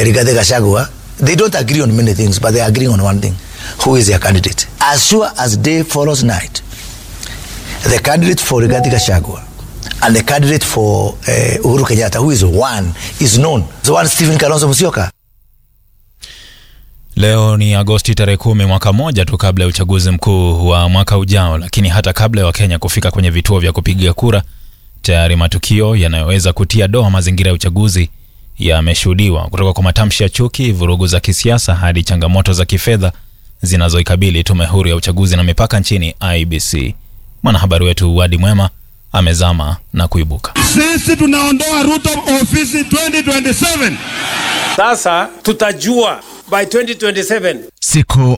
Rigathi Gachagua, they don't agree on many things, but they agree on one thing. Who is their candidate? As sure as day follows night, the candidate for Rigathi Gachagua and the candidate for uh, Uhuru Kenyatta, who is one, is known. The one Stephen Kalonzo Musyoka. Leo ni Agosti tarehe kumi, mwaka mmoja tu kabla ya uchaguzi mkuu wa mwaka ujao. Lakini hata kabla ya Wakenya kufika kwenye vituo vya kupiga kura, tayari matukio yanayoweza kutia doa mazingira ya uchaguzi yameshuhudiwa, kutoka kwa matamshi ya chuki, vurugu za kisiasa hadi changamoto za kifedha zinazoikabili tume huru ya uchaguzi na mipaka nchini IBC. Mwanahabari wetu Wadi Mwema amezama na kuibuka. Sisi tunaondoa Ruto ofisi 2027. Sasa tutajua by 2027 Siku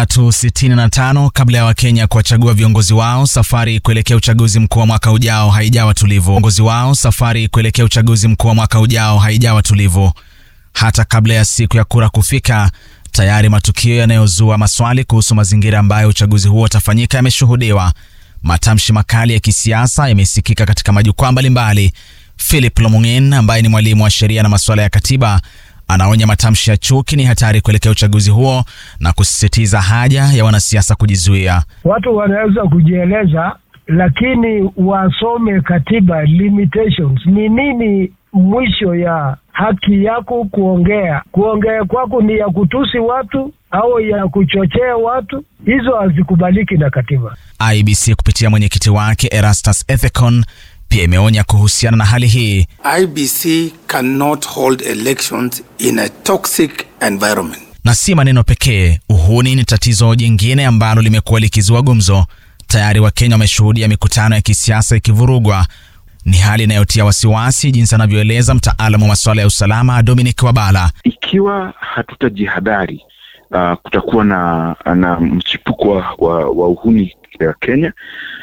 365 kabla ya Wakenya kuwachagua viongozi wao, safari kuelekea uchaguzi mkuu wa mwaka ujao haijawa tulivu. Viongozi wao, safari kuelekea uchaguzi mkuu wa mwaka ujao haijawa tulivu. Hata kabla ya siku ya kura kufika, tayari matukio yanayozua maswali kuhusu mazingira ambayo uchaguzi huo utafanyika yameshuhudiwa. Matamshi makali ya kisiasa yamesikika katika majukwaa mbalimbali. Philip Lomung'in ambaye ni mwalimu wa sheria na masuala ya katiba anaonya matamshi ya chuki ni hatari kuelekea uchaguzi huo na kusisitiza haja ya wanasiasa kujizuia. Watu wanaweza kujieleza, lakini wasome katiba limitations. Ni nini mwisho ya haki yako kuongea? Kuongea kwako ni ya kutusi watu au ya kuchochea watu? Hizo hazikubaliki na katiba. IBC kupitia mwenyekiti wake Erastus Ethekon pia imeonya kuhusiana na hali hii. IBC cannot hold elections in a toxic environment. Na si maneno pekee, uhuni ni tatizo jingine ambalo limekuwa likizua gumzo. Tayari Wakenya wameshuhudia mikutano ya kisiasa ikivurugwa. Ni hali inayotia wasiwasi, jinsi anavyoeleza mtaalamu wa masuala ya usalama Dominic Wabala. Ikiwa hatutajihadhari, uh, kutakuwa na, na mchipuko wa, wa, wa uhuni ya Kenya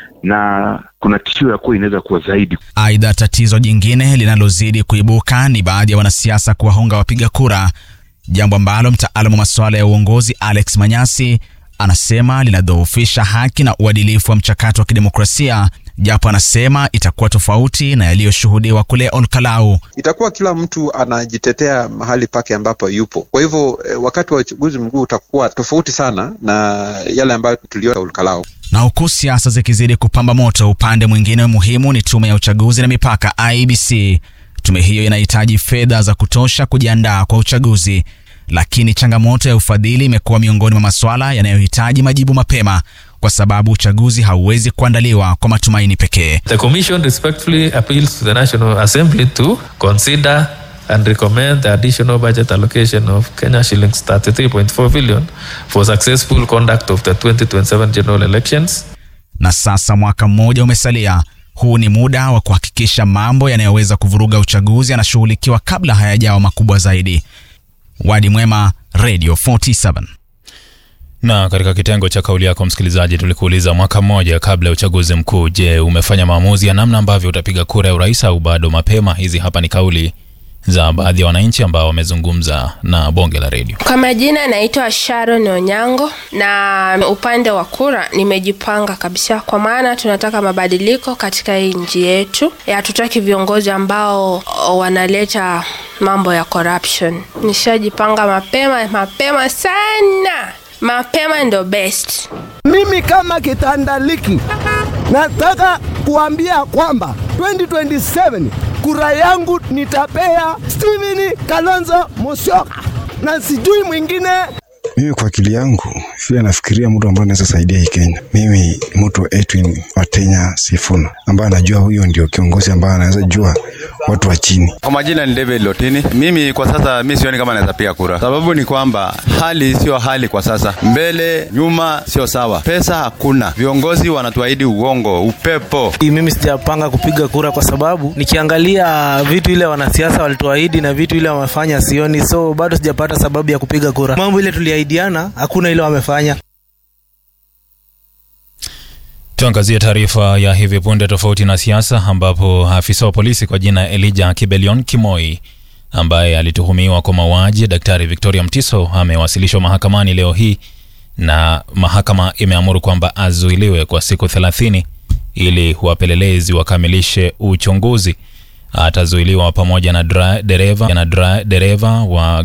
na kuna tishio ya kuwa inaweza kuwa zaidi. Aidha, tatizo jingine linalozidi kuibuka ni baadhi ya wanasiasa kuwahonga wapiga kura, jambo ambalo mtaalamu wa masuala ya uongozi Alex Manyasi anasema linadhoofisha haki na uadilifu wa mchakato wa kidemokrasia, japo anasema itakuwa tofauti na yaliyoshuhudiwa kule Olkalau. Itakuwa kila mtu anajitetea mahali pake ambapo yupo. Kwa hivyo eh, wakati wa uchaguzi mkuu utakuwa tofauti sana na yale ambayo tuliona Olkalau. Na huku siasa zikizidi kupamba moto, upande mwingine muhimu ni tume ya uchaguzi na mipaka IEBC. Tume hiyo inahitaji fedha za kutosha kujiandaa kwa uchaguzi, lakini changamoto ya ufadhili imekuwa miongoni mwa masuala yanayohitaji majibu mapema, kwa sababu uchaguzi hauwezi kuandaliwa kwa matumaini pekee. The Commission respectfully appeals to the National Assembly to consider and recommend the additional budget allocation of Kenya shillings 33.4 billion for successful conduct of the 2027 general elections. Na sasa mwaka mmoja umesalia. Huu ni muda wa kuhakikisha mambo yanayoweza kuvuruga uchaguzi yanashughulikiwa kabla hayajawa makubwa zaidi. Wadi Mwema, Radio 47. Na katika kitengo cha kauli yako msikilizaji, tulikuuliza mwaka mmoja kabla ya uchaguzi mkuu, je, umefanya maamuzi ya namna ambavyo utapiga kura ya urais au bado mapema? Hizi hapa ni kauli za baadhi ya wananchi ambao wamezungumza na bonge la redio. Kwa majina naitwa Sharon Onyango, na upande wa kura nimejipanga kabisa, kwa maana tunataka mabadiliko katika hii nchi yetu. Hatutaki viongozi ambao wanaleta mambo ya corruption. Nishajipanga mapema mapema sana, mapema ndo best. Mimi kama kitandaliki nataka kuambia kwamba 2027 kura yangu nitapea Steven Kalonzo Musyoka na sijui mwingine. Mimi kwa akili yangu vile nafikiria mtu ambaye anaweza saidia hii Kenya, mimi mtu Edwin Watenya Sifuna ambaye anajua huyo ndio kiongozi ambaye anaweza jua watu wa chini. Kwa majina ni David Lotini. Mimi kwa sasa mi sioni kama naweza piga kura. Sababu ni kwamba hali sio hali kwa sasa, mbele nyuma sio sawa, pesa hakuna, viongozi wanatuahidi uongo, upepo. Mimi sijapanga kupiga kura kwa sababu nikiangalia vitu ile wanasiasa walituahidi na vitu ile wamefanya sioni, so bado sijapata sababu ya kupiga kura. Mambo ile tuliahidiana hakuna ile wamefanya. Tuangazie taarifa ya hivi punde tofauti na siasa, ambapo afisa wa polisi kwa jina Elijah Kibelion Kimoi ambaye alituhumiwa kwa mauaji ya Daktari Victoria Mtiso amewasilishwa mahakamani leo hii, na mahakama imeamuru kwamba azuiliwe kwa siku 30 ili wapelelezi wakamilishe uchunguzi. Atazuiliwa pamoja na dereva na dereva wa